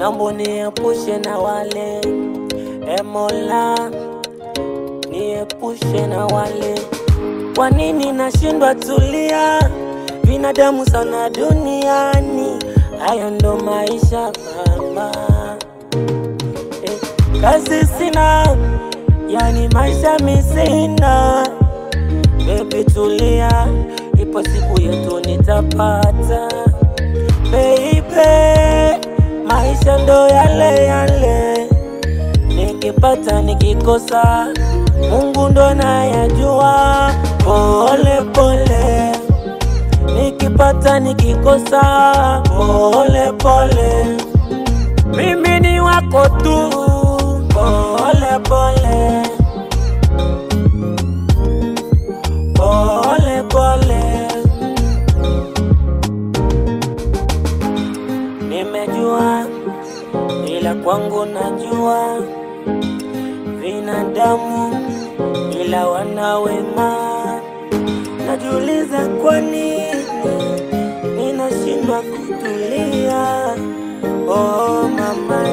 Nambo niepushe na wale e Mola, niepushe na wale. Kwa nini nashindwa tulia? Binadamu sana duniani, hayo ndo maisha mama. Eh, kazi sina, yani maisha misina. Baby tulia, ipo siku yetu nitapata. Baby, maisha ndo yale yale, nikipata nikikosa, Mungu ndo nayajua. Pole pole, nikipata nikikosa, pole pole, mimi ni wako tu. Pole pole, pole pole. Nimejua ila kwangu najua binadamu ila wana wema. Najiuliza kwa nini ninashindwa kutulia. Oh mama,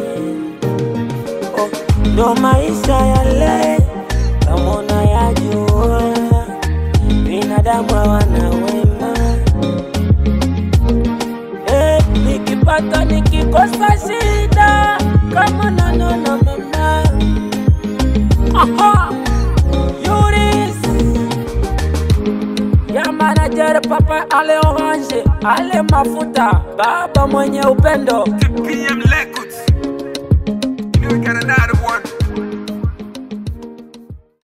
oh, ndo maisha yale kama unayajua, binadamu hawana wema. Eh, nikipata nikikosa shida kama nanona mama Aha, Yuris ya manager papa ale orange ale mafuta baba mwenye upendo PM Records.